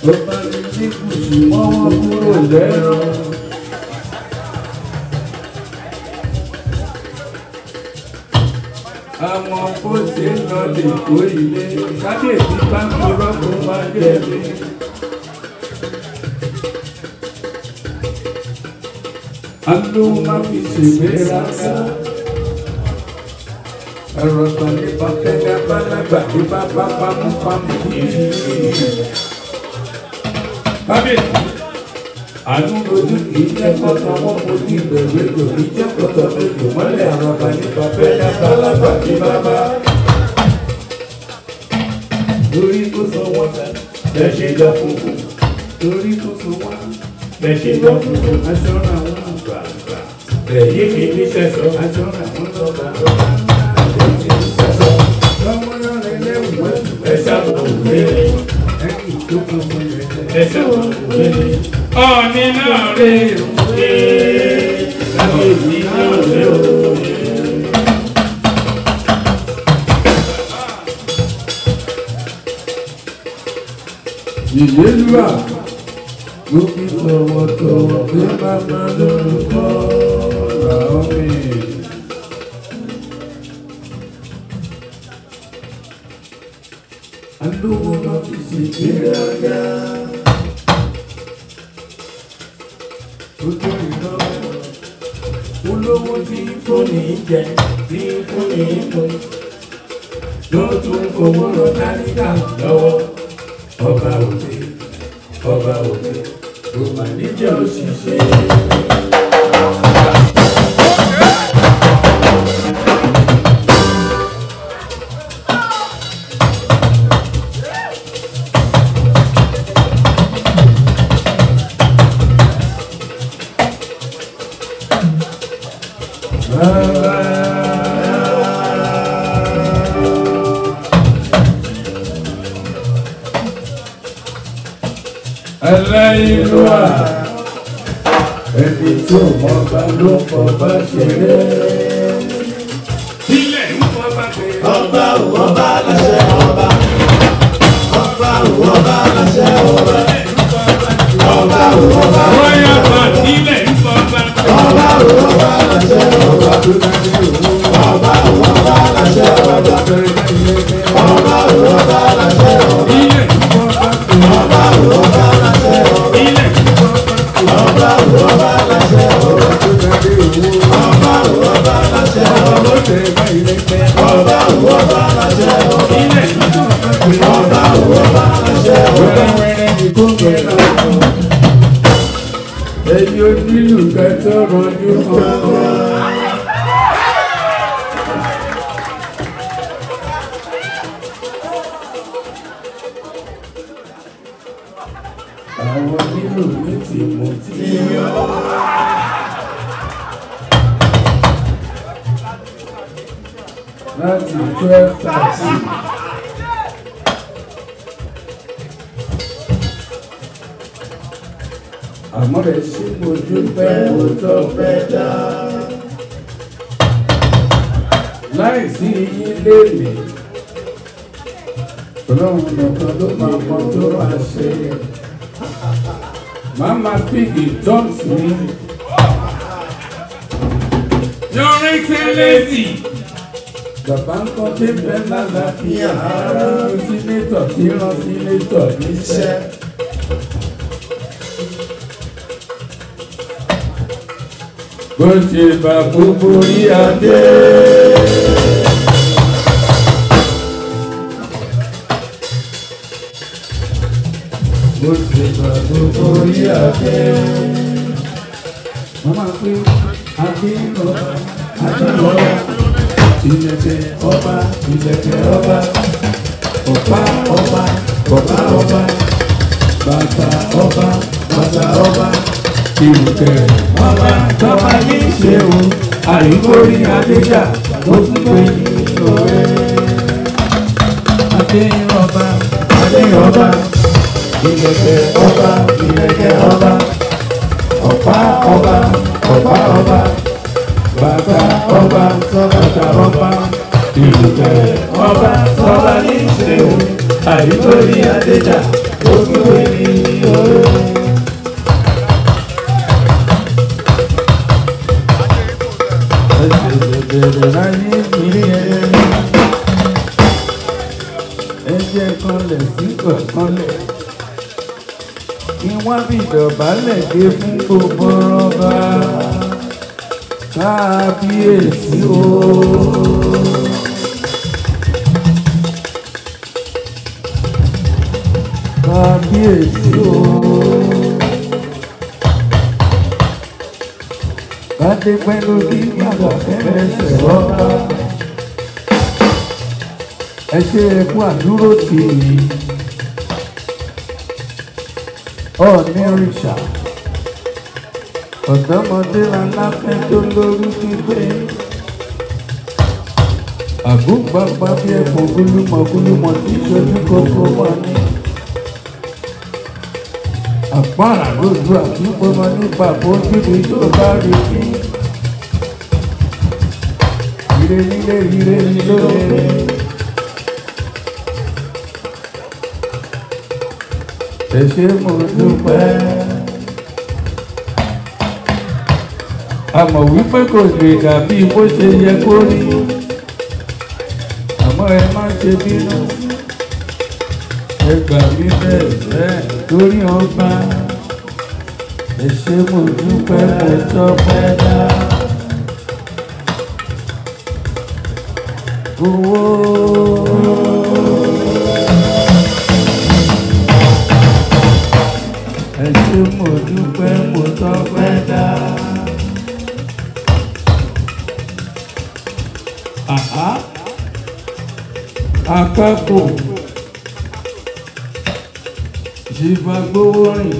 tó bá ní ní kùsù mọ́ wọn kúrò lẹ́rọ. àwọn kó ṣe ń lọ lè kó ilé kábíyèsí bá ń kúrọ́ kó máa jẹ̀bi. alówó má fi ṣègbéraga ẹ̀rọ kan ní bàtẹ́lẹ̀ abálágbà ní bàbá pamọ́pamọ́ yìí. kábíyèsí àánú lójú kì í jẹ́ kọ́tọ̀ wọn kò ní ìbẹ̀rù ètò kì í jẹ́ kọ́tọ̀ ètò mọ́lẹ̀ àrọ̀bà ní bàbẹ́lẹ̀ abálágbà ní bàbá. lórí tó sọ wọn bẹ́ẹ̀ ṣe lọ fún un lórí tó sọ wọn bẹ́ẹ̀ ṣe lọ fún un aṣọ náà wọn gbà gbà èyí kì í níṣẹ́ sọ aṣọ náà wọn lọ gbà gbà èyí kì í níṣẹ́ sọ lọ́wọ́ náà lẹ́lẹ́wù ẹ̀ṣá òwúrẹ́ ẹ̀yìn tó kàn fún ẹ̀ṣá òwúrẹ́ ọ̀ọ́ni náà rè é lábẹ́bí náà rè ó. ìlélúwà ló fi tọ̀wọ̀tọ̀wọ̀ pé bàbá lórúkọ làwọn mi. alówó má fi ṣègbéraga. ojú ìná olówó tí fóònù jẹ tí fóònù mú ló tún fowó rọ táníkà lọ́wọ́ ọba òde ọba òde kò mà níjẹ́ òṣìṣẹ́. aláìlúwà ẹni tó mọ bá ló fọ bá ṣeré. ilẹ̀ ń fọ bá pé. ọba ò ọba aláṣẹ ọba ọba ò ọba aláṣẹ ọba ọba ò ọba bóyá bá ilẹ̀ ń fọ bá pé. ọba ò ọba aláṣẹ ọba ọba ò ọba aláṣẹ ọba ọba ò ọba aláṣẹ ọba ilẹ̀ ń fọ bá pé. ọba ò ọba aláṣẹ ọba ilẹ̀ ń fọ bá pé. ọba ò ọba aláṣẹ ọba ọba ò ọba aláṣẹ ọba ó tẹ̀ bá ilẹ̀ pẹ́. ọba ò ọba aláṣẹ ọba ilẹ̀ ń fọ bá pé. ọba ò ọba aláṣẹ ọba. wẹ́rẹ́wẹ́rẹ́ ni kò gbẹ̀rẹ̀ ọ̀pọ̀. ẹ̀yin onílù kẹtọ́ rọjú kan. àwọn onílù ní tìmùtì. láti twelve thirty. àmọ́ rẹ̀ ṣe mo dúpẹ́ mo tọ́ fẹ́ dá. láìsí yín lémi ọlọ́run nìkan ló máa mọ tó máa ṣe. màmá pígì jọ́ǹsì mi. Your Excellency. Bàbá ń kọ́ pé bẹ́ẹ̀ lálàáfíà ara sínétọ̀ tí rán sínétọ̀ níṣẹ́. bó ṣe bá gbogbo rí adé. bó ṣe bá gbogbo rí adé. wọ́n máa pé adé lọ adé lọ ìlẹ̀kẹ̀ ọba ìlẹ̀kẹ̀ ọba ọ̀pá ọba ọ̀pá ọba bàtà ọba bàtà ọba ìrùkẹ̀ ọba tọ́ba ní ṣeun àríkórí adéjà ó tún pé ní ọ̀rẹ́. adéyọba adéyọba ìlẹ̀kẹ̀ ọba ìlẹ̀kẹ̀ ọba ọ̀pá ọba ọ̀pá ọba bàtà ọba bàtà ọba ìrùkẹ̀ ọba tọ́ba ní ṣeun àríkórí adéjà ó tún pé ní Bẹ̀rẹ̀ láyé mi ẹ̀. Ẹ jẹ́ kanlẹ̀ sí kọ̀ọ̀kanlẹ̀. Kí wọ́n bí ìdọ̀bálẹ̀ dé fún gbogbo ọba. Kábíyèsí o. Kábíyèsí o. Bàdé pẹ̀lú bí bàbá fẹ́lẹ́sẹ̀ rọ́bà. Ẹ ṣe ẹkú àdúró tì í. Ọ̀ọ́nì rìṣà. Ọ̀dọ́mọdé aláfẹ́ tó lórí gbígbé. Àgùnbàgbà bí ẹ̀kọ́ gúlúmọ̀ gúlúmọ̀ tí ìṣojú kókó wà ní. Àpárá lójú àdúgbò wọn nípa bójúbi tó bá rí bí. Ire nílé ire nílé. Ẹ ṣé mo dúpẹ́. A mọ̀ wípé kò lè dàbí bó ṣe yẹ kó rí. Àmọ́ ẹ má ṣe bínú. Ẹ gbà mí bẹ́ẹ̀ bẹ́ẹ̀ lórí ọgbà. Ẹ ṣé mo dúpẹ́ mo tọ́pẹ́ dá. Owó. Ẹ ṣé mo dúpẹ́ mo tọ́pẹ́ dá. Àhá. Akápò. Ṣìbà gbówó rìn.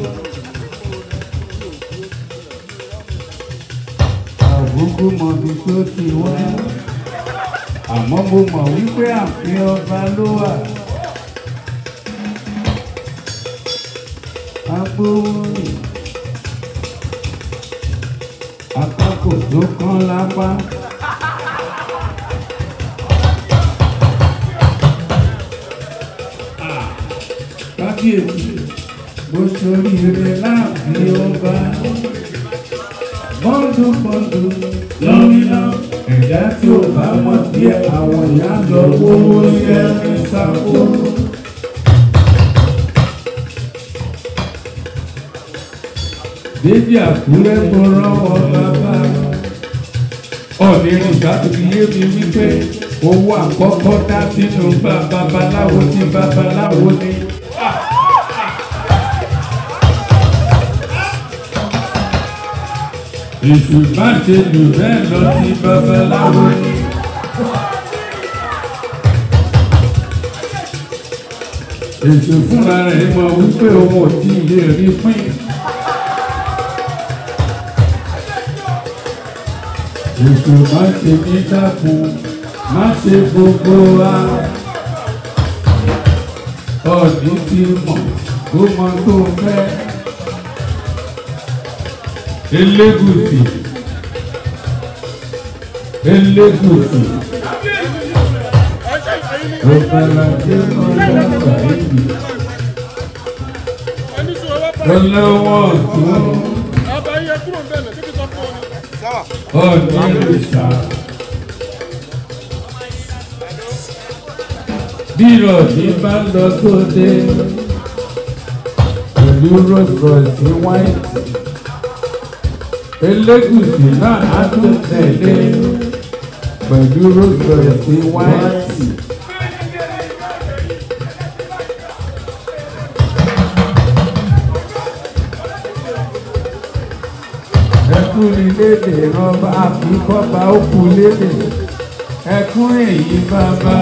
Àbúkú mọ̀bí tó ti wá. Àmọ́ mo mọ̀ wípé àfin ọba ló wà. Agbówó rìn. Akápò tó kán lápá. kábíyèsí bó sórí ire láàbí ọba bọ́ńdù bọ́ńdù lọ́mìnà ẹ̀dá tí ò bá mọ̀ díẹ̀ àwọn ìyá lọ owó ṣẹ́ ní sáfó. Déjì Àkúrẹ́ mo rọ́wọ́ bàbá. Ọ̀nì ìrìnsà tó fi yé mi wípé owó àkọ́kọ́ dá sínú bá babaláwo tí babaláwo ní. Èṣù má ṣe jù bẹ́ẹ̀ lọ sí babaláwo ní. Èṣù fúnra rẹ̀ mọ̀ wípé òun ò tí ì lè rí pín. Èṣù má ṣe ní dákun, má ṣe gbogbo wa. Ọ̀dí ti mọ̀, ó mọ tó fẹ́. Elégùsì. Elégùsì. Ọ̀pẹ̀lẹ̀ ọlọ́pàá ìlú. Ọlọ́wọ́ ọ̀tún. Ọ̀ní ìrìṣà. Bí ìrọ̀lẹ́ bá lọ sóde, pẹ̀lú rọ́sọ̀ọ̀sì wáìtì. Elégùsì náà á tún tẹ̀lé pẹ̀lú rọ́sọ̀ọ̀sì wáìtì. ẹkún lédè rọba àfikọ́ba òkú lédè ẹkún èyí bàbá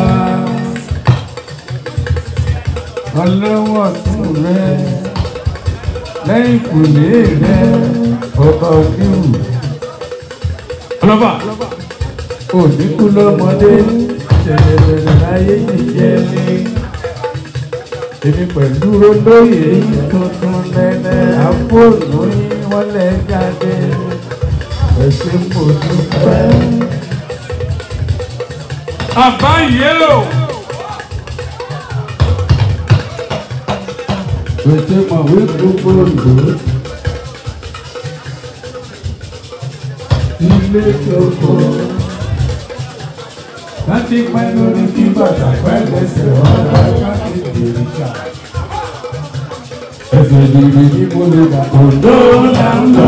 ọlọ́wọ́ tún rẹ lẹ́yìn kùlé rẹ ọba òdìrú ọlọ́ba òdìkú lọ́mọdé ṣẹ̀ṣẹ̀ṣẹ̀ láyé jíjẹ́ ní èmi pẹ̀lú olóyè tuntun lẹ́lẹ́ àfóònù yín wọ́n lẹ́ jáde ẹ̀sìn mo dúpẹ́. Àbáyé o. Pèsè mọ̀wé gbogbo ìlú. Ilé tókò. Láti pẹ́ lórí kí bàtà pẹ́ lẹ́sẹ̀ ọ̀rọ̀ láti tèrè ṣá. Ẹsẹ̀ ìdìbò ní mo lè gbà. Òǹdó là ń lọ.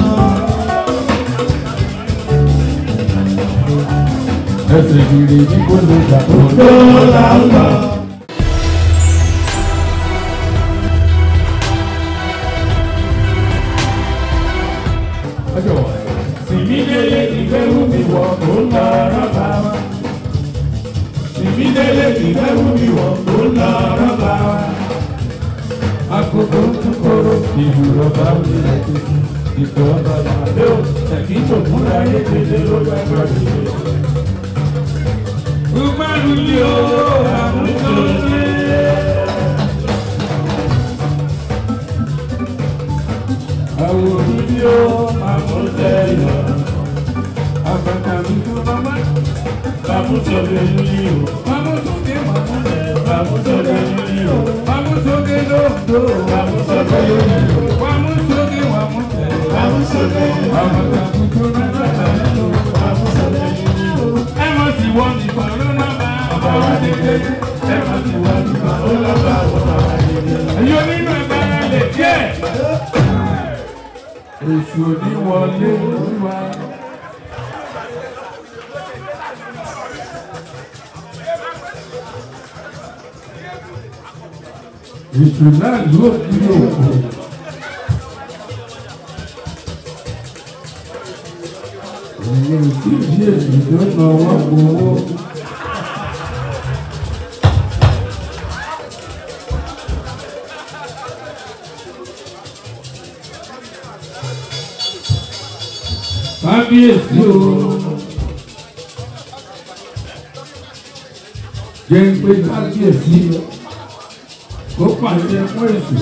Ẹsẹ̀ ìdìbò ní mo lè gbà. Òǹdó là ń lọ. Tìmídélé ìgbẹ́rù mi wọ̀ tó ń lọ rọ́bà wa. Tìmídélé ìgbẹ́rù mi wọ̀ tó ń lọ rọ́bà wa. Akoko ń kóró ìlú rọ́bà mi lẹ́tí. Ìtọ́ bàbá lé o, ẹ̀kí tó múra yé kéde ló bá gbọ́ mi. Umaru ni o, àmúṣọ ní. Àwọn òbí o, àmúṣẹ yọ. Àbàtà mi tó bàbá. Bàmúṣọ lè ní o. Bàmúṣọdé màmúṣẹ. Bàmúṣọdé ní o. Bàmúṣọdé lóńdó. Bàmúṣọdé ní o. Bàmúṣọdé wàmúṣẹ. Bàmúṣọdé. Àbàtà mi tó bàbá. Bàmúṣọdé ní o. Ẹ mọ̀ sí wọ́n ní bàrọ̀ náà bá. Ọba wa dédé. Ẹ mọ̀ sí wọ́n ní bàrọ̀ náà bá. Ọba wa dédé. Ẹ̀yọ́ nínú ẹ̀bá lè díẹ̀ èṣù oníwọlé olúwa. èṣù náà ló kí òkú. èyí ò tí ì bí èṣù tó náwó gbowó. kábíyèsí o jẹ́ ń pé kábíyèsí kó pàṣẹ fún èṣù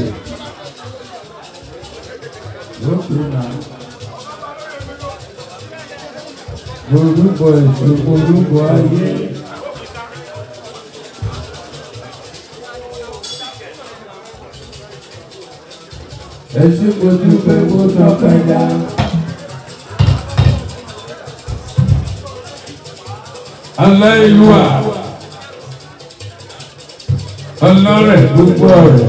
lókè náà orúkọ èṣù orúkọ ayé. ẹ ṣe kò dúpẹ́ kó tọ́pẹ́ dá. aláìlúwà ọlọ́rẹ̀ gbogbo ọ̀rẹ́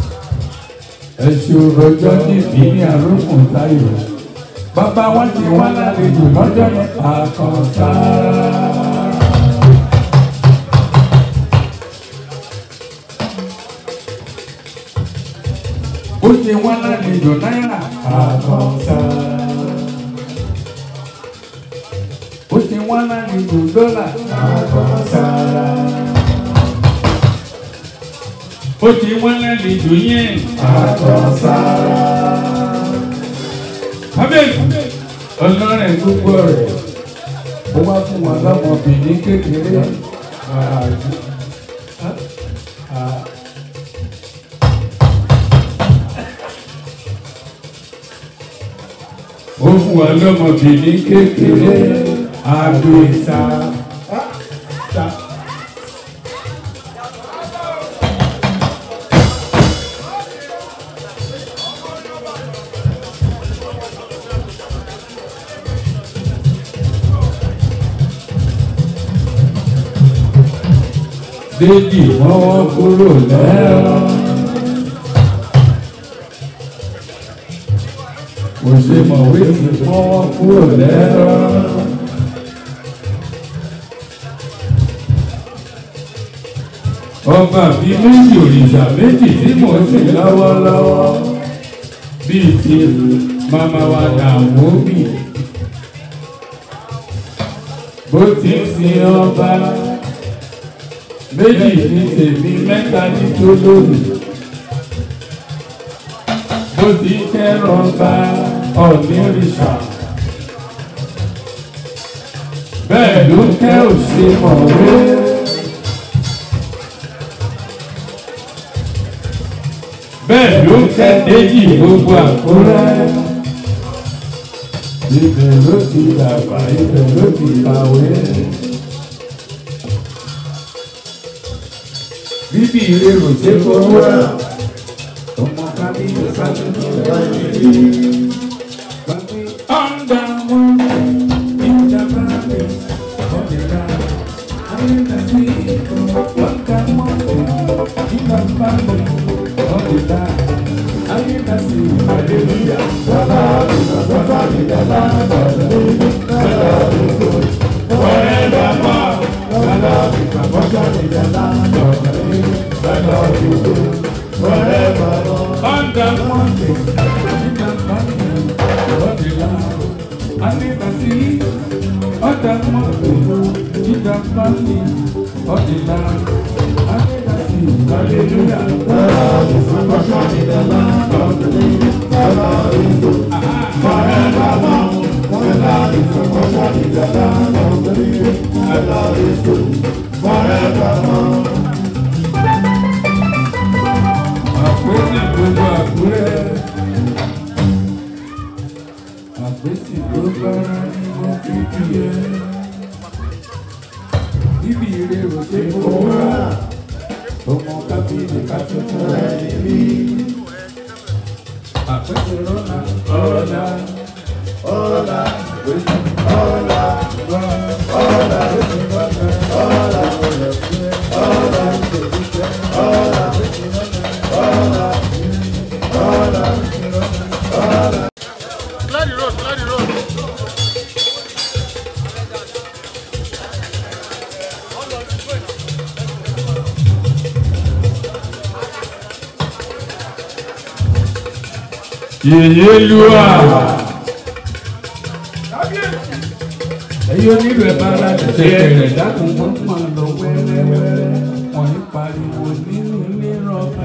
ẹ̀sùn rọjọ́ níbi ní àrókùn táyọ̀ bàbá wọn ti wá lálejò lọ́jọ́ ní àkànṣá. ó ti wá lálejò náírà àkànṣá. ó ti wá lálejò dọ́là àkànṣá. ó ti wá lálejò yẹn àkànṣá. kábíyèsí ọlọ́rẹ̀ gbogbo rẹ̀ ó wá fún wọn lọ́mọbìnrin kékeré ààyè. ó fún wa lọ́mọbìnrin kékeré àgbèsà. Déjì mọ́wọ́ kúrò lẹ́rọ. Kò ṣe mọ̀wé ti mọ́wọ́ kúrò lẹ́rọ. Ọba bíi méjì òrìṣà méjì tí mò ń sìn lọ́wọ́lọ́wọ́ bíi ti màmá wa dàwó bì. Bó ti ń sin ọba méjì ní tèmi mẹ́ta ní tó lónìí. Bó ti kẹ́rọ̀ bá ọ̀nìrìṣà. Bẹ́ẹ̀ ló kẹ́ òṣè mọ̀wé. Bẹ́ẹ̀ ló kẹ́ déjì gbogbo àkúrẹ́. Ibẹ̀ ló ti dàgbà, ibẹ̀ ló ti kàwé. bíbí ìrerò ṣe fọwọ́ rà ọmọ Àpèsè gbogbo àkúrẹ́. Àpèsè tó bára ní wọ́n fi kí ẹ. Níbi ìrè òde kò wá. Ọmọ kábíyèsí ká tuntun rẹ̀ níbí. Àpèsè rọ́nà ọ̀la. Ọ̀la. Àpèsè ọ̀la. Ọ̀la. Àpèsè rọ́nà ọ̀la. Ọ̀la. Ọ̀la. Clear the road, clear the road. Yèyé lúwà. Ẹyọ nílò ẹ̀ bára ṣẹ̀ṣẹ̀ rẹ̀ dákun wọ́n máa lọ wẹ́rẹ́wẹ́rẹ́. Wọ́n ń pariwo nínú ilé rọ́bà.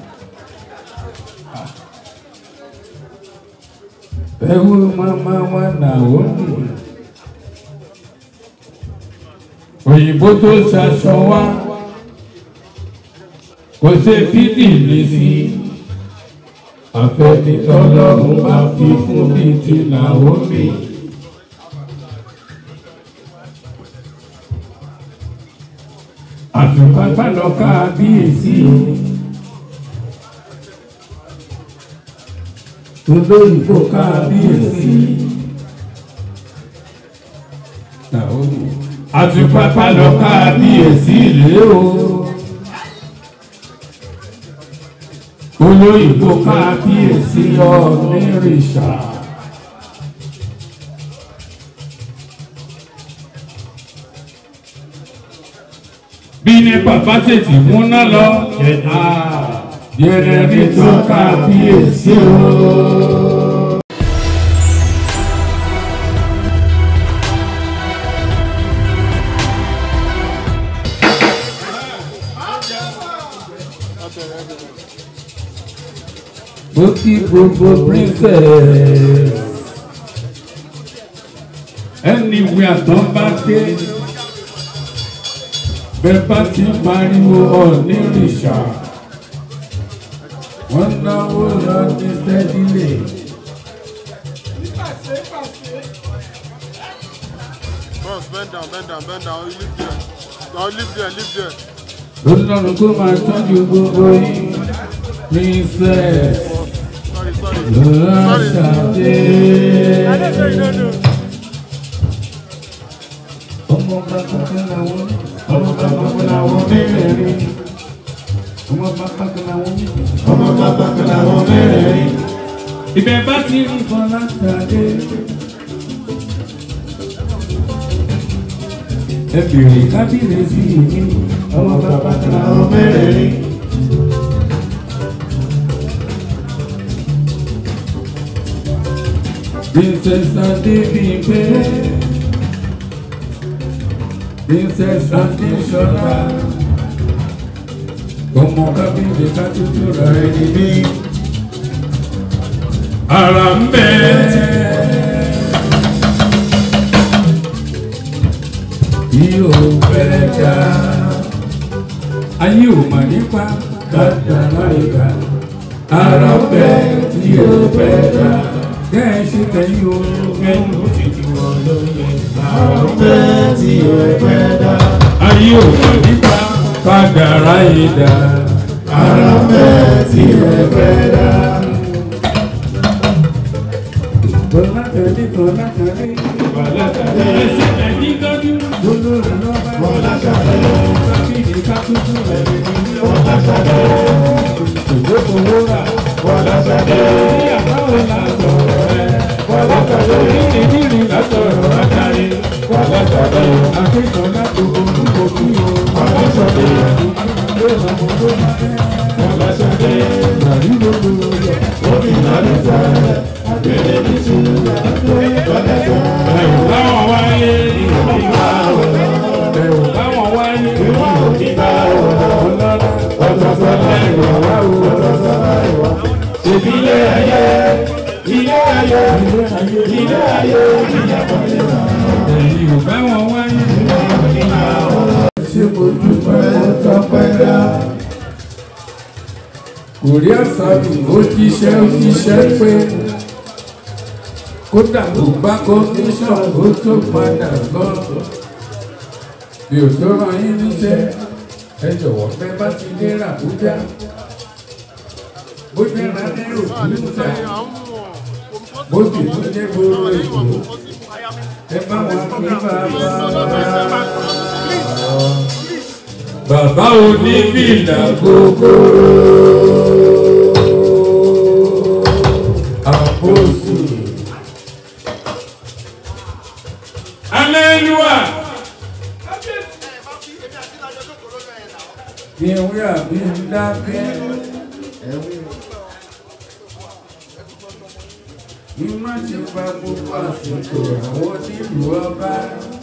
Ẹ̀wù máma wa nà ó nù. Òyìnbó tó ṣaṣọ wá. Kò ṣe fídì ní sí àfẹ́ni tọ́lọ́run bá fi fún mi ti Naomi. àtùpàpà lọ kábíyèsí olóyìnbó kábíyèsí Naomi. àtùpàpà lọ kábíyèsí rèé o. olóyìnbó kábíyèsí ọ̀nìrìṣà. bí ní bàbá tètè múná lọ yẹrẹ ní tó kábíyèsí o. ó kí gbogbo princess anywhere tó bá dé bẹ́ẹ̀ bá ti pariwo ọ̀nìrìṣà wọ́n náwó lọ ní sẹ́dílé. Boss, bend down, bend down, bend down. You live there. Now live there, live there. lọ́lọ́run kó máa tọ́jú gbogbo yín princess Sorry, sorry. lọ́ṣàdé. ọmọ bàbá kan làwọn ọmọ bàbá kan làwọn mẹ́rẹ̀ẹ̀rin ọmọ bàbá kan làwọn mẹ́rẹ̀ẹ̀rin ọmọ bàbá kan làwọn mẹ́rẹ̀ẹ̀rin. ibẹ̀ bá ti rí kan látàdé. ẹ bèrè kábíyèsí mi ọmọ bàbá kan làwọn mẹ́rẹ̀ẹ̀rin. Princess Adébímpé Princess Adéṣọlá ọmọ kábíyèsí ká tútù rẹ̀ níbí. Ara ń bẹ. Bí o fẹ́ dá, ayé ò mà nípa kádàrá ìgbà. Ara ń bẹ tí o fẹ́ dá. Kẹ́ ẹ ṣe tẹ̀yìn o, kẹ́yìn ó sì ti wọ̀ lóye. Ara ń bẹ tí o fẹ́ dá. Ayé ò mà nípa kádàrá ìgbà. Ara ń bẹ tí o fẹ́ dá. nìkan lákàrí. Bọ̀lásàdé. Ẹsẹ̀ ẹ̀yìn tọ́jú. Olórí lọ́ba. Bọ̀lásàdé. Kábíyèsí kákútù ẹ̀rẹ̀ ní Bọ̀lásàdé. òjòkòwò rà. Bọ̀lásàdé. Ìyàwó làásọ̀ rẹ̀. Bọ̀lásàdé. Ìdírin lásọ̀rọ̀ Bọ̀lásàdé. Bọ̀lásàdé. akẹ́kọ̀ọ́ láti orúkọ kí o. Bọ̀lásàdé. Ìdílé ọmọ tó máa ń Bọ̀lásàdé. Nàrí lóko yọ. Gómìnà ló tẹ̀. Abẹ́rẹ́ ní tìǹbà. Bọ̀lásàdé. Ẹ̀rù láwọn wáyé. Ìgbà wọ̀. Ẹ̀rù báwọn wáyé. Ìwà òkìgbà wọ̀. Ọlọ́lá. Ọ̀tọ̀ọ̀tọ̀ lẹ́rù wá o. Ọ̀tọ̀ọ̀tọ̀ lẹ́rù wá. Ṣèbí ilé ayé. Ilé ayé. Ilé ayé. Ilé ayé. Ìyàbọ̀ nínú. Ẹ̀yìn ò báwọn wáyé. Ìgbà wọ̀. Ṣé mo dúpẹ́ mo tọpẹ́ dá? Kòrí àsàlù ó jíṣẹ́ ó jíṣẹ́ pé kódà tó bá kọ́míṣọ̀n ó tó padà lọ. Bí ò tó ràn yín níṣẹ́, ẹ jọ̀wọ́ fẹ́ bá ti dé Ràbújá. Bó jẹ́ Rádírò Bùrúdà, bó sì tún jẹ́ gbòòrò Èkó, ẹ bá wọn kí bàbá. Bàbá oníbìlà gbogbo. Àpòsù. Alẹ́lúwà. Ìwé àbí dákẹ́. Ìmọ̀ ti pa gbogbo àsìkò àwọn nílùú ọba.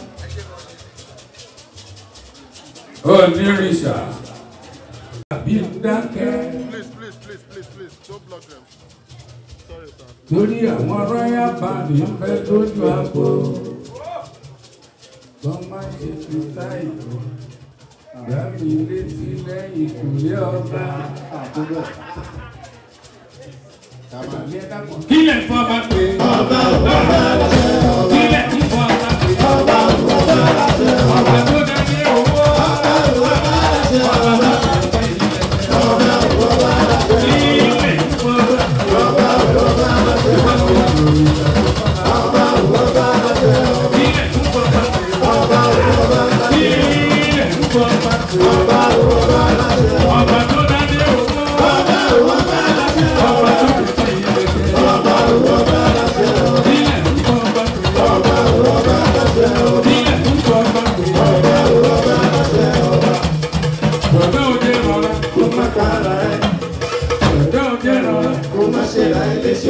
Onírìṣà. Àbí dákẹ́. Please, please, please, please, please, don't block them. Sorry, sir. Torí àwọn rọ́yà bàbí ń fẹ́ lójú àpò. Wọ́n máa ṣe fi táì. Gbàmí létí lẹ́yìn ìkùlé ọba. Kílẹ̀ fọ́ bá pè é. Ọba ọba láṣẹ ọba. Kílẹ̀ tí fọ́ bá pè é. Ọba ọba láṣẹ ọba. Ọba tó dání owó. Ọba ọba láṣẹ ọba. Ọba tó dání ilẹ̀. Ọba ọba láṣẹ ọba. Kílẹ̀ tí fọ́ bá pè é. Ọba ọba láṣẹ ọba. Ọba ọba láṣẹ ọba. Kílẹ̀ tí fọ́ bá pè é. Ọba ọba láṣẹ ọba. Kílẹ̀ tí fọ́ bá pè é. Ọba ọba láṣẹ ọba. Ọba tó dání owó. Ọba ọba láṣẹ ọba. Ọba tó dání ilẹ̀. Ọba ọba láṣẹ ọba. Kílẹ̀ tí fọ́ bá pè é. Ọba ọba láṣẹ ọba. Kílẹ̀ tí fọ́ bá pè é. Ọba ọba láṣẹ ọba. Bọ̀dọ̀ òde rọra. Kó má kára ẹ̀. Bọ̀dọ̀ òde rọra. Kó má ṣe ra ẹ léṣe.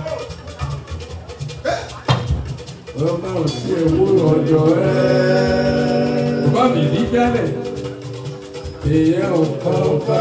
Ọba ò sí ewu ọ̀dọ̀ ẹ̀. Bàbá mi ní jálẹ̀. Èèyàn ò kọ́ bá.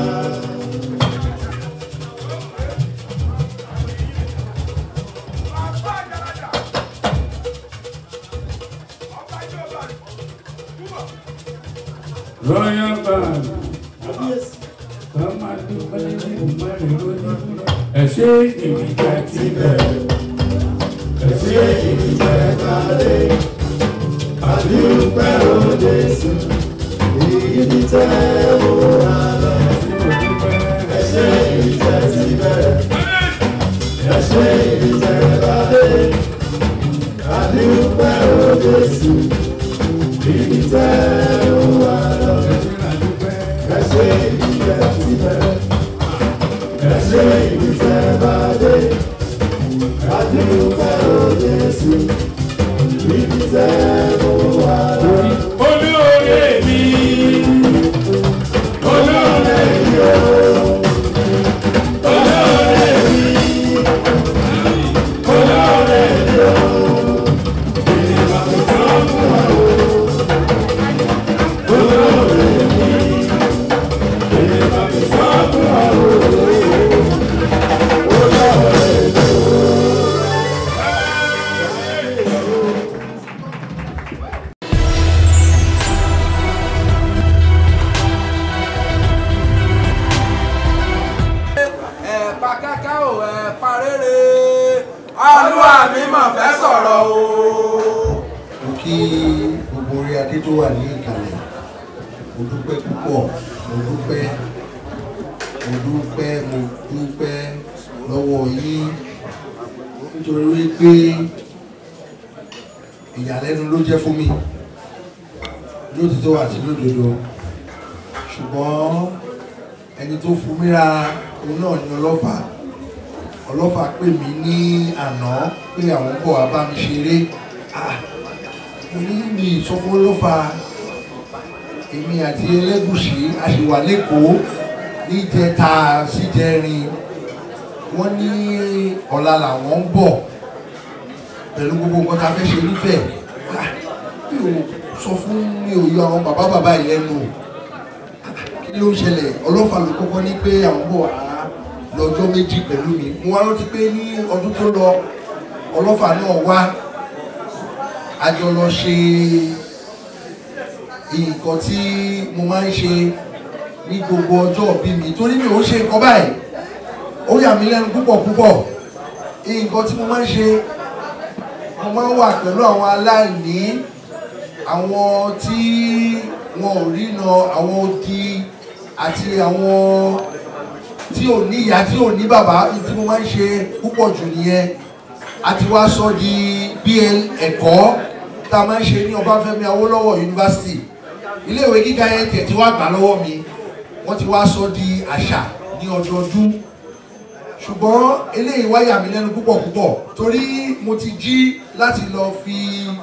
Royal Band. Ká máa dúpẹ́ nínú mẹ́rin lónìí. Ẹ ṣe ìrìnjà ti bẹ̀rẹ̀. Ẹ ṣe ìrìnjà ìbàdí. Àdúpẹ́ òde sùn. Ibi tẹ́ mo rà lọ. Ẹ ṣe ìrìnjà ti bẹ̀rẹ̀. Ẹ ṣe ìrìnjà ìbàdí. Àdúpẹ́ òde sùn. Ibi tẹ́ mo rà lọ. Ẹ ṣe ìrìnjà ti bẹ̀rẹ̀. Ẹ ṣe ìrìnjà ìbàdí. Àdúpẹ́ òde sùn. Ibi tẹ́ mo wà lọ. Olóore mi. Olóore mi o. Olóore mi. Olóore mi o. Ìgbà tó sọ fún wa o. Olóore mi. Ìgbà tó sọ fún wa o. Olóore mi o. ẹ̀pà kẹ́kẹ́ ò ẹ̀pà rere olúwa mi mà fẹ́ sọ̀rọ̀ o. mo kí gbogbo orí adé tó wà ní ìkàlẹ̀ mo dúpẹ́ púpọ̀ mo dúpẹ́ mo dúpẹ́ mo dúpẹ́ lọ́wọ́ yín nítorí wípé ìyàlẹ́nu ló jẹ́ fún mi lótìtọ́ àti lódodo ṣùgbọ́n ẹni tó fún mi ra òun náà ni ọlọ́fà ọlọ́fà pè mí ní àná pé àwọn bọ̀ wá bá mi ṣeré Ah, mo ní mi ìsọfún ọlọ́fà èmi àti ẹlẹ́gùsì a sì wà lẹ́kọ̀ọ́ níjẹta síjẹrin wọ́n ní ọ̀la làwọn ń bọ̀ pẹ̀lú gbogbo nǹkan tá a fẹ́ ṣe nífẹ̀ẹ́ Ah, mi ò sọ fún mi ò yọ àwọn bàbá bàbá yìí lẹ́nu kí ló ń ṣẹlẹ̀ ọlọ́fà ló kọ́kọ́ ní pé àwọn bọ̀ wá lọ́jọ́ méjì pẹ̀lú mi mo wá rántí pé ní ọdún tó lọ ọlọ́fà náà wá a jọ lọ ṣe nǹkan tí mo máa ń ṣe ní gbogbo ọjọ́ òbí mi torí mi ò ń ṣe nǹkan báyìí ó yà mí lẹ́nu púpọ̀ púpọ̀ nǹkan tí mo máa ń ṣe mo máa ń wà pẹ̀lú àwọn aláìní àwọn tí wọn ò rína àwọn odi àti àwọn tí ò ní ìyá tí ò ní bàbá tí mo máa ń ṣe púpọ̀ jù nìyẹn àti wá sọ di bl ẹ̀kọ́ tá a máa ń ṣe ní Ọbáfẹ́mi Awólọ́wọ̀ yunifásitì iléèwé gíga yẹn tiẹ̀ ti wá gbà lọ́wọ́ mi wọ́n ti wá sọ di àṣà ní ọdọọdún ṣùgbọ́n eléyìí wá yà mí lẹ́nu púpọ̀ púpọ̀ torí mo ti jí láti lọ fi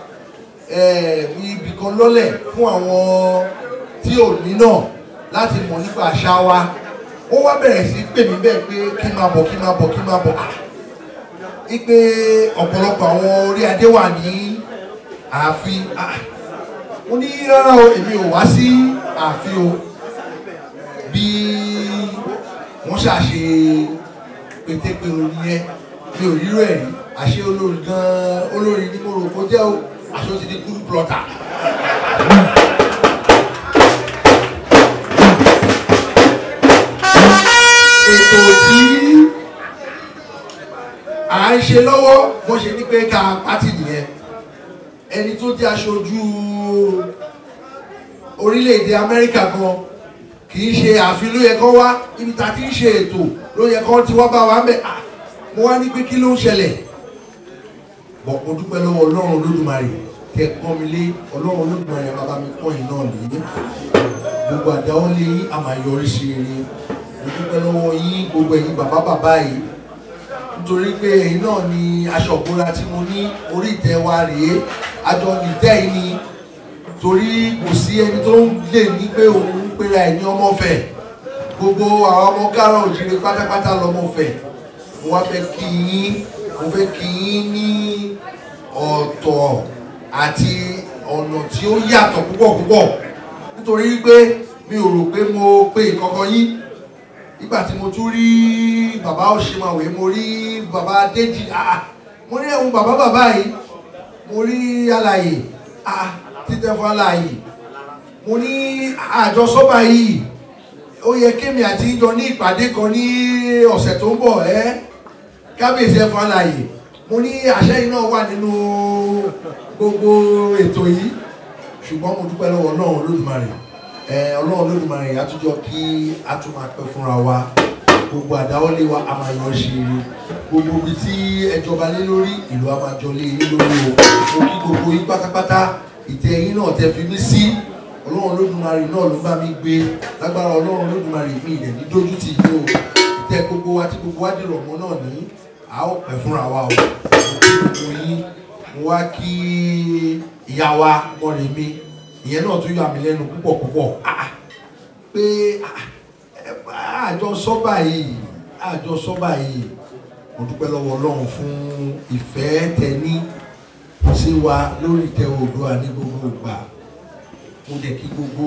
ibì kan lọ́lẹ̀ fún àwọn tí ò ní náà láti mọ̀ nípa àṣà wa wọ́n wá bẹ̀rẹ̀ sí pè mí bẹ́ẹ̀ pé kí n máa bọ̀ kí n máa bọ̀ kí n máa bọ̀ ah ipe ọ̀pọ̀lọpọ̀ àwọn orí adé wà ní ààfin ah mo ní rárá o èmi ò wá sí ààfin o bí wọ́n ṣàṣe pétépèrò nìyẹn mi ò rírò ẹ̀ rí àṣé olórí gan-an olórí ní mo rò kó jẹ́ o àṣé ó ti di kúrú plọ́tà. ètò tí à ń ṣe lọ́wọ́ bó ṣe ní pé ká pátì nìyẹn ẹni tó jẹ́ aṣojú orílẹ̀-èdè Amẹ́ríkà gan kì í ṣe ààfin ló yẹ kó wá ibi tá a ti ń ṣe ètò ló yẹ kó ti wá bá wa ń bẹ̀ à mo wá ní pé kí ló ń ṣẹlẹ̀ bọ̀ mo dúpẹ́ lọ́wọ́ Ọlọ́run Olódùmarè tẹ pọ́n mi lé Ọlọ́run Olódùmarè bàbá mi pọ́n yìí náà lé gbogbo àdáwọ́lé yín àmàyọrí sí rere mo dúpẹ́ lọ́wọ́ yín gbogbo ẹ̀yin bàbá bàbá yìí nítorí pé ẹ̀yin náà ni aṣọ ìbora tí mo ní orí ìtẹ́ wa rèé àjọ nìtẹ́ yìí ni torí kò sí ẹni tó ń lè ní pé òun ń pera ẹ̀ ní ọmọfẹ̀ gbogbo àwọn ọmọ kárọ̀ òjìrè pátápátá lọmọfẹ̀ mo wá fẹ́ kí yín mo fẹ́ kí yín ní ọ̀tọ̀ àti ọ̀nà tí ó yàtọ̀ púpọ̀ púpọ̀ nítorí pé mi ò rò pé mo pe ìkọ̀kọ̀ yín nígbà tí mo tún rí bàbá òṣèmàwé mo rí bàbá Déjì ah mo rí ẹ̀hún bàbá bàbá yìí mo rí alàyè ah títẹ̀ fún alàyè mo ní àjọsọ́bà yìí ó yẹ kémi àti ìjọ ní ìpàdé kan ní ọ̀sẹ̀ tó ń bọ̀ ẹ́ kábíyèsí ẹ̀ fún alàyè mo ní àṣẹ yìí náà wà nínú gbogbo ètò yìí ṣùgbọ́n mo dúpẹ́ lọ́wọ́ náà Olódùmarè ọlọ́run lódùmarè àtúnjọ kí a tún máa pẹ́ fúnra wa gbogbo àdáwọ́lé wa a máa yọ ṣe eré gbogbo ibi tí ẹjọba lé lórí ìlú a máa jọ lé yín lórí o mo kí gbogbo yín pátápátá ìtẹ́ yín náà tẹ́ fi mí sí ọlọ́run lódùmarè náà ló bá mi gbé lágbára ọlọ́run lódùmarè mi ìdẹ̀ ní dójú tì yín o ìtẹ́ gbogbo wa tí gbogbo wa dèrò ọmọ náà ní a ó pẹ́ fúnra wa o mo kí gbogbo yín mo wá kí ìyá wa mọ̀rẹ̀ mi ìyẹn náà tún yà mí lẹ́nu púpọ̀ púpọ̀ pé àjọ sọ́bà yìí àjọ sọ́bà yìí mo dúpẹ́ lọ́wọ́ ọlọ́run fún ìfẹ́ tẹní sí wa lórí ìtẹ́ Oòduà ní gbogbo ìgbà mo dẹ̀ kí gbogbo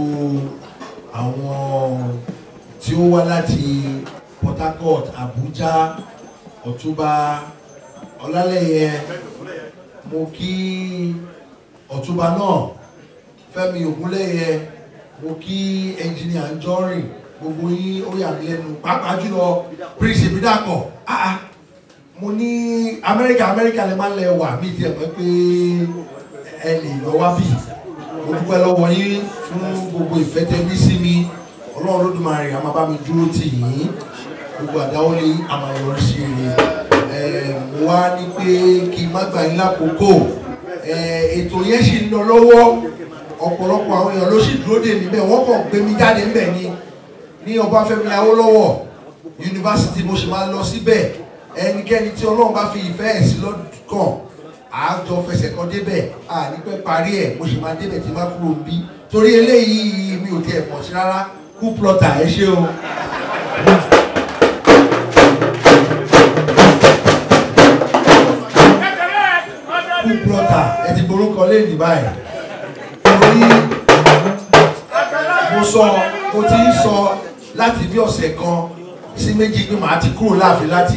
àwọn tí ó wá láti Port Harcourt Abuja Ọ̀túnba Ọlálẹ́yẹ mo kí Ọ̀túnba náà Fẹ́mi Ògúnlẹ́yẹ mo kí ẹnjìnìà Njọ́rìn gbogbo yín ó yà mí lẹ́nu pàápàá jùlọ Prince Ìbídàpọ̀ ah ah mo ní Amẹ́ríkà Amẹ́ríkà lè má lẹ wà mí tiẹ̀ pẹ́ pé ẹ lè lọ wá bì mo dúpẹ́ lọ́wọ́ yín fún gbogbo ìfẹ́ tẹ́ ní sí mi Ọlọ́run Olódùmarè a máa bá mi dúró tì yín gbogbo àdáwọ́lé a máa yọrí sí rere ẹ̀ mo wá ní pé kí n má gbà yín lákòókò Eh, ètò yẹn sì ń lọ lọ́wọ́ ọ̀pọ̀lọpọ̀ àwọn èèyàn ló sì dúró dè mí bẹ́ẹ̀ wọ́n kàn gbé mi jáde ńbẹ̀ ni ní Ọbáfẹ́mi Awólọ́wọ̀ yunifásitì mo sì máa lọ síbẹ̀ ẹnikẹ́ni tí Ọlọ́run bá fi ìfẹ́ ẹ̀ sí lọ́kàn àjọ fẹsẹ̀ kan débẹ̀ àní pẹ́ parí ẹ̀ mo sì máa débẹ̀ tí má kúrò bí torí eléyìí mi ò tiẹ̀ mọ̀ sí rárá kú plọ̀tà ẹ ṣé o. kú plọ̀tà ẹ ti borúkọ léèdì báyìí torí mo sọ mo ti ń sọ láti bí ọ̀sẹ̀ kan sí méjì pé màá ti kúrò láàfin láti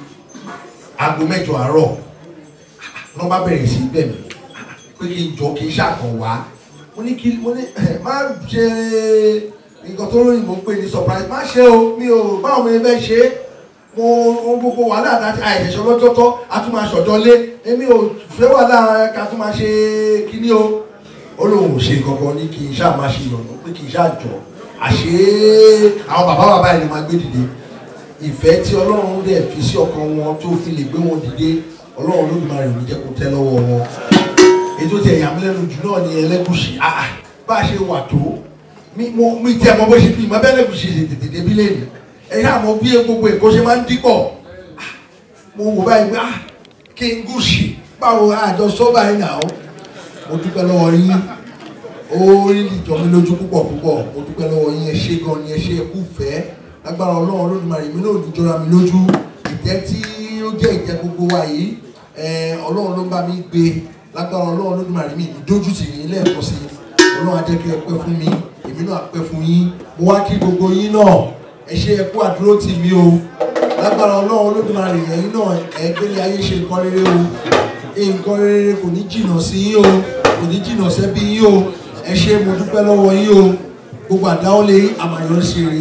aago mẹ́jọ àárọ̀ wọ́n bá bẹ̀rẹ̀ sí bẹ̀ mí pé kí n jọ kí n ṣàkàn wá mo ní kí mo ní ẹ má ṣe nǹkan tó lóyìnbó ń pè ní surprise má ṣe o mi ò báwo mi fẹ́ ṣe é mo ohun gbogbo wàhálà àti àìṣẹ̀ṣẹ̀ lọ́jọ́ tọ́ a tún máa ṣọ̀jọ́ lé èmi ò fẹ́ wàhálà ká tún máa ṣe kíní o ó lóun ò ṣe kankan ní kí n ṣáà máa ṣe ìyọ̀nà pé kí n ṣáà jọ àṣé àwọn bàbá bàbá yẹn ni máa gbé dìde ìfẹ́ tí ọlọ́run dẹ̀ fi sí ọkàn wọn tó fi lè gbé wọn dìde ọlọ́run Olódùmarè ò ní jẹ́ kó tẹ́ lọ́wọ́ wọn ètò tí ẹ̀yà mi lẹ́nu jù náà ni ẹlẹ́gùsì àà bá a ṣe wà tó mi mo mi tẹ́ mọ bó ṣe bí mo bẹ́ ẹlẹ́gùsì ṣe tètè débi lẹ́nu ẹ̀yà àmọ́ bí gbogbo èkó ṣe máa ń dípọ̀ mo wò báyìí pé ah kí n gùsì báwo àjọ sọ́ba yìí nà ó mo dúpẹ́ lọ́wọ́ yín ó rí ìjọ mi lójú púpọ̀ púpọ̀ mo dúpẹ́ lọ́wọ́ yín ẹ ṣé gan ni ẹ ṣé ẹkú fẹ́ lágbára ọlọ́run Olódùmarè mi náà ò ní jọra mi lójú ìtẹ́ tí ó jẹ́ ìtẹ́ gbogbo wa yìí ọlọ́run ló ń bá mi gbé lágbára ọlọ́run Olódùmarè mi ìdójú tì yín lẹ́ẹ̀kan sí ọlọ́run adẹ́kẹ́ ẹ pẹ́ fún mi èmi náà pẹ́ fún yín mo wá kí gbogbo yín náà ẹ ṣé ẹ kú àdúró tì mí o lágbára ọlọ́run Olódùmarè ẹ̀yin náà ẹ gbélé ayé ṣe nǹkan rere o nǹkan rere kò ní jìnnà sí yín o kò ní jìnnà sẹ́bí yín o ẹ ṣé mo dúpẹ́ lọ́wọ́ yín o gbogbo àdáwọlé àmàyọ̀ ṣe rè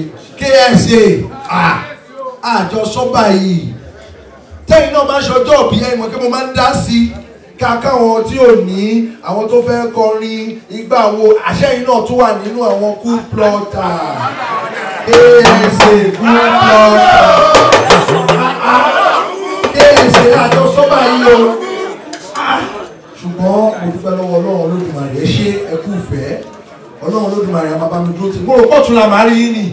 KSA àjọ sọ́bà yìí tẹ́yìn náà máa ń ṣọjọ́ òbí ẹ̀yìn mọ̀ kí mo máa ń dá sí kàkà àwọn tí ò ní àwọn tó fẹ́ kọrin ìgbà wo àṣẹyìn náà tún wà nínú àwọn kú plọ́tà KSA kú plọ́tà KSA àjọ sọ́bà yìí o ṣùgbọ́n mo dúpẹ́ lọ́wọ́ ọlọ́run olódùmarè ẹ ṣé ẹ kú ìfẹ́ ọlọ́run olódùmarè a máa bá mi dúró tì mo rò pọ̀ tún la máa rí yín nì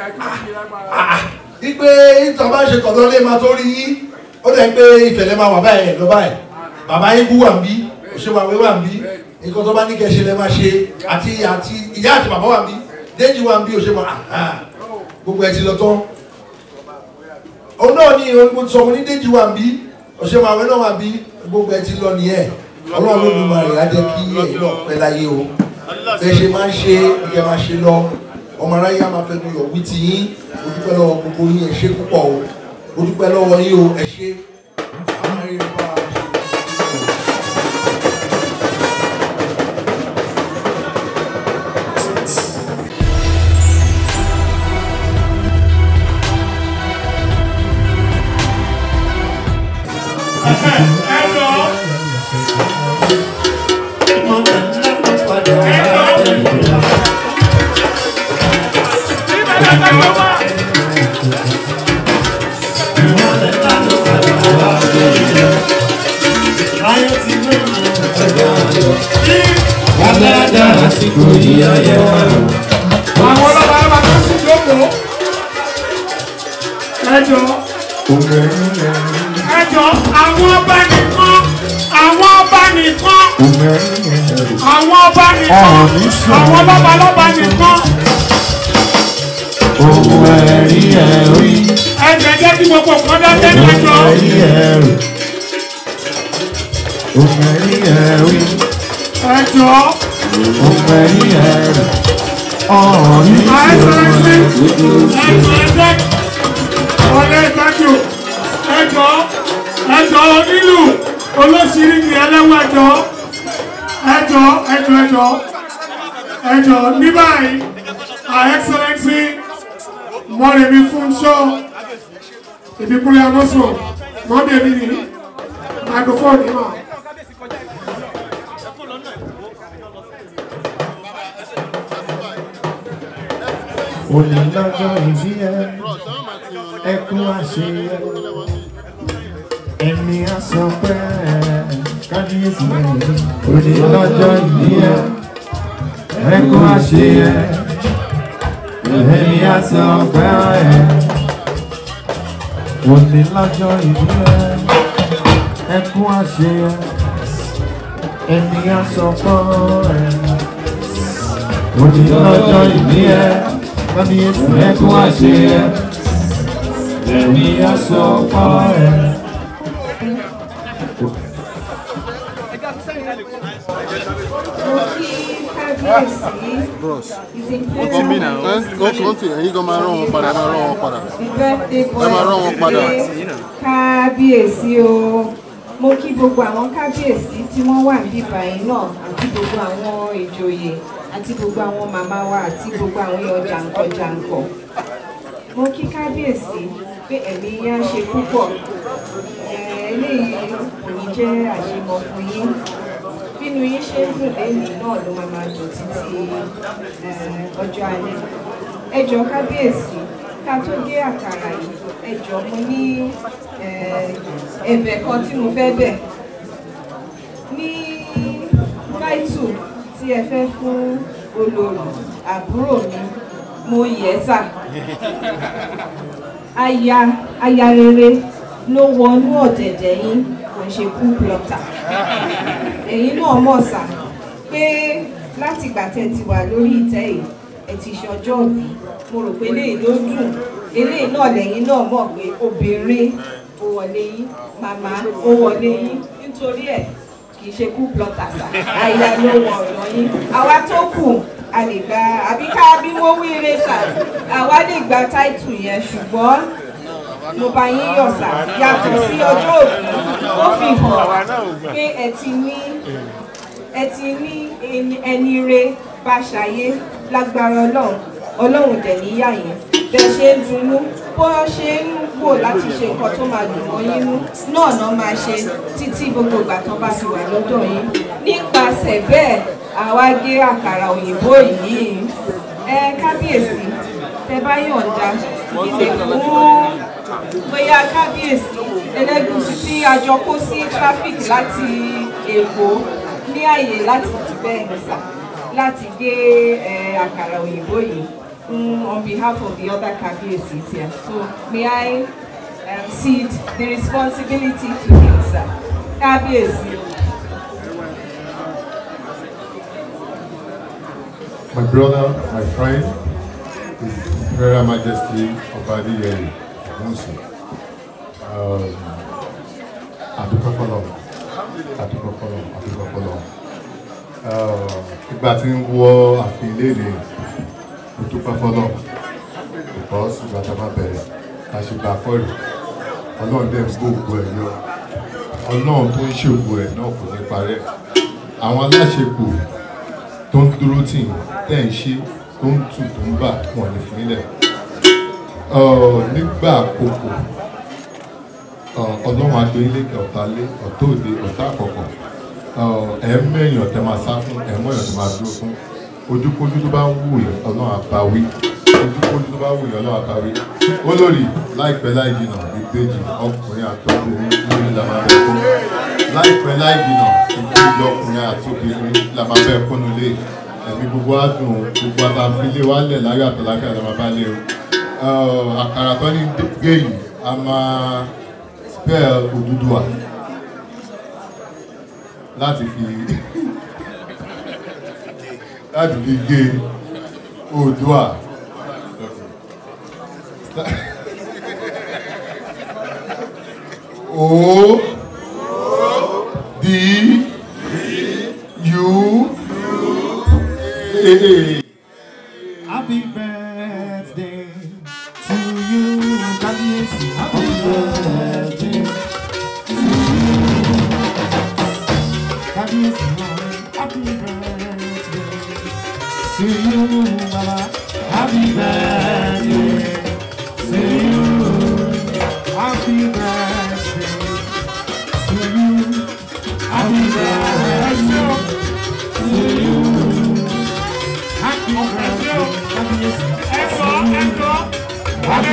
ipe ìtàn bá ṣe tọ̀dọ̀ lé máa tó rí yín ó dẹ̀ pé ìfẹ̀lẹ́ máa wà báyìí lọ báyìí bàbá yín kú wà ń bí òṣèwàwé wà ń bí nǹkan tó bá ní kẹ́ ṣe lẹ́ máa ṣe àti àti ìyá àti bàbá wà ń bí déjì wà ń bí òṣèwà gbogbo ẹ ti lọ tán òun náà ni mo sọ mo ní déjì wà ń bí òṣèwàwé náà wà ń bí gbogbo ẹ ti lọ nìyẹn ọlọ́run Olódùmarè á jẹ́ kí ẹ̀yin náà pẹ́ láyé o bẹ́ẹ̀ ṣe máa ń ṣe ìyẹn máa ṣe lọ ọmọ aráyé á máa fẹ́ nu yọ̀ wí ti yín mo dúpẹ́ lọ́wọ́ gbogbo yín ẹ ṣé púpọ̀ o mo dúpẹ́ lọ́wọ́ yín o ẹ ṣé. àsìkò yìí ọyẹ wà lọ. àwọn ọlọ́ba ọlọ́ba tó sì jókòó. ẹjọ́ ẹjọ́ àwọn ọba nìkan àwọn ọba nìkan àwọn ọba nìkan àwọn ọlọ́ba ọlọ́ba nìkan. Ohun ẹ̀rí ẹ̀rí. ẹjọ́ jẹ́ kí gbogbo nǹkan dá tẹ́lẹ̀ ẹjọ́. Ohun ẹ̀rí ẹ̀rí. Ohun ẹ̀rí ẹ̀rí. ẹjọ́ Ohun ẹ̀rí ẹ̀rí. Ọ̀rọ̀ ní àìsàn sí ìṣòro. ẹjọ́ ẹjọ́ ọ̀lẹ́ ìtọ́jú ẹjọ́ ẹjọ́ onílù olóṣìírí ni ẹlẹ́wọ̀n ẹjọ́ ẹjọ́ ẹjọ́ ẹjọ́ ẹjọ́ ní báyìí her excellency mọ́rẹ̀mí Fúnṣọ́ ìdíkúnlẹ̀ amọ́sọ̀ mọ́bẹ̀mí ni microphone ní mà. Òní lọ́jọ́ ìbí ẹ, ẹkún àṣeyẹ, ẹ̀mí àsọpẹ́. kábíyèsí òní lọ́jọ́ ìbí ẹ ẹkún àṣeyẹ èmi àti ọgbẹ́ ẹ òní lọ́jọ́ ìbí ẹ ẹkún àṣeyẹ èmi àti ọgbẹ́ ẹ òní lọ́jọ́ ìbí ẹ kábíyèsí ẹkún àṣeyẹ èmi àti ọgbẹ́ ẹ. bros ó ti mí náà ó ti ẹ̀yin gan máa rán wọn padà ẹ máa rán wọn padà ẹ máa rán wọn padà kábíyèsí o mo kí gbogbo àwọn kábíyèsí tí wọ́n wà níbí báyìí náà àti gbogbo àwọn ìjòyè àti gbogbo àwọn màmá wa àti gbogbo àwọn èèyàn jàǹkànjàǹkàn mo kí kábíyèsí pé ẹ̀mí yá ṣe púpọ̀ Eh, eléyìí kò ní jẹ́ àṣemọ fún yín bínú yín ṣe ń dùn lẹ́yìn náà ló máa máa dùn títí eh, ọjọ́ alẹ́ ẹ jọ̀ọ́ kábíyèsí ká tó gé àkàrà yìí ẹ jọ̀ọ́ mo ní eh, ẹ̀bẹ̀ kan tí mo fẹ́ bẹ̀ ní táìtù tí ẹ fẹ́ fún olórí àbúrò mi mo yẹ sà aya aya rere ló wọnú ọ̀dẹ̀dẹ̀ yín kò ń ṣe kú plọ̀tà ẹ̀yin náà mọ̀ sà pé láti ìgbà tẹ́ ti wà lórí ìtẹ́ yìí ẹ ti ṣọjọ́ òbí mo rò pé eléyìí ló dùn eléyìí náà lẹ́yìn náà mọ̀ pé obìnrin ó wọlé yín màmá ó wọlé yín nítorí ẹ̀ kì í ṣe kú plọ̀tà sà àyà ló wọ ọ̀rọ̀ yín àwa tó kù a lè gba àbí ká bí wọ́n wí eré sà àwa lè gba táìtù yẹn ṣùgbọ́n mo bá yín yọ̀ sà yàtọ̀ sí ọjọ́ òbí ó fi hàn pé ẹ ti ní ẹ ti ní ẹni- ẹni re bá ṣayé lágbára ọlọ́run ọlọ́run dẹ̀ níyà yẹn bẹ́ẹ̀ ṣe ń dunnú bó ṣe ń wò láti ṣe nǹkan tó máa dùn mọ́ yín nú náà náà máa ṣe títí gbogbo ìgbà tán bá fi wà lọ́dọ̀ yín nípasẹ̀ bẹ́ẹ̀ àwa gé àkàrà òyìnbó yìí ẹ kábíyèsí tẹ bá yọ̀ǹda ilé fún bóyá kábíyèsí ẹlẹ́gùsì tí a jọ kó sí traffic láti èkó ní àyè láti bẹ́ẹ̀ ní sà láti gé ẹ, àkàrà òyìnbó yìí fún on behalf of the other kábíyèsí here so may I um, cede the responsibility to him sir kábíyèsí. My brother, my friend, His Imperial Majesty Obadi Yeri Musi. Um, Adúpẹ́ fọlọ́, Adúpẹ́ fọlọ́, Adúpẹ́ fọlọ́. Uh, Ìgbà tí ń wọ àfin léde, mo dúpẹ́ fọlọ́. Because ìgbà tá a máa bẹ̀rẹ̀, a ṣe gbà pẹ̀lú. Ọlọ́run dẹ̀ ń gbóògbó ẹ̀ yọ. Ọlọ́run tó ń ṣògbó ẹ̀ náà kò ní parẹ́. Àwọn aláṣepò tó ń dúró tì yín tẹ́ ń ṣe tó ń tù tó ń bà wọ́n ní fún ilẹ̀. nígbà àkókò ọlọ́run adó ilé kẹ ọ̀tá lé ọ̀tá òde ọ̀tá àkọ́kọ́ ẹ̀ ń mẹ́yìn ọ̀tẹ́ máa sá fún ẹ̀ ń mọ̀ ọ̀tẹ́ máa dúró fún ojúkójú tó bá ń wù yín ọlọ́run àbáwí ojúkójú tó bá wù yín ọlọ́run àbáwí olórí láìpẹ́ láì jìnà ìbejì ọkùnrin àtọkùnrin lórí la máa bẹ̀ fún láìpẹ́ láì jìnà ìbejì ọkùnrin àtọkùnrin la máa bẹ̀ fún nílé ẹ̀mí gbogbo adùn gbogbo àtàfilé wálẹ̀ láyọ̀ àtàlákà la máa bá lé o àkàrà tó ní gé yìí a máa spell Odùduwà láti fi láti fi gé Oòduà. O D U A. Happy birthday to you, Kábíyèsí. Happy birthday to you. Kábíyèsí náà. Happy birthday to you, Baba. Happy birthday to you. Happy birthday to you. Happy birthday to you. Happy birthday, Kábíyèsí. ẹ̀kọ́ ẹ̀kọ́ Happy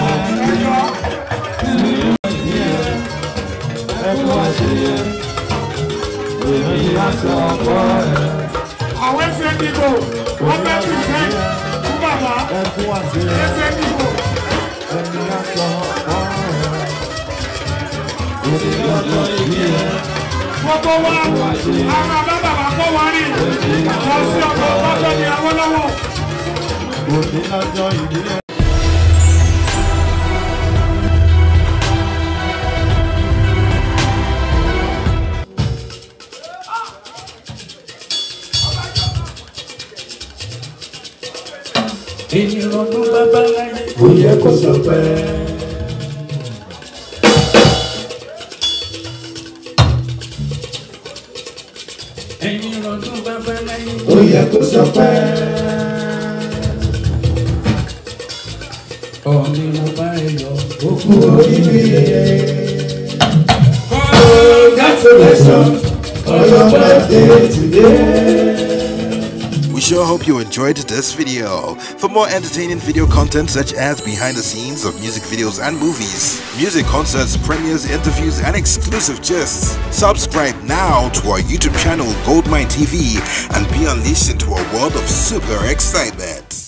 birthday to you. Ẹ̀kọ́ àṣeyẹ. dìbò wọ́n fẹ́ pìtẹ́ fún bàbá ẹkún àti ẹsẹ̀ dìbò. ẹni aṣọ ọ̀rọ̀ òní lọ́jọ́ ìbí ẹ. gbogbo wa àwọn bàbá bàbá kó wa rí lọ sí ọkọ̀ ọgbọ́n ní Awólọ́wọ̀. òní lọ́jọ́ ìbí ẹ. ènìyàn ọdún bàbá láyé kò yẹ kó sọ pé. ènìyàn ọdún bàbá láyé kò yẹ kó sọ pé. ọ̀nì mo bá ẹ yọ òkú oríire. congratulations on your birthday today. We sure hope you enjoyed this video. For more entertaining video content such as behind the scenes of music videos and movies, music concerts, premieres, interviews, and exclusive gists, subscribe now to our YouTube channel Goldmine TV and be unleashed into a world of super excitement.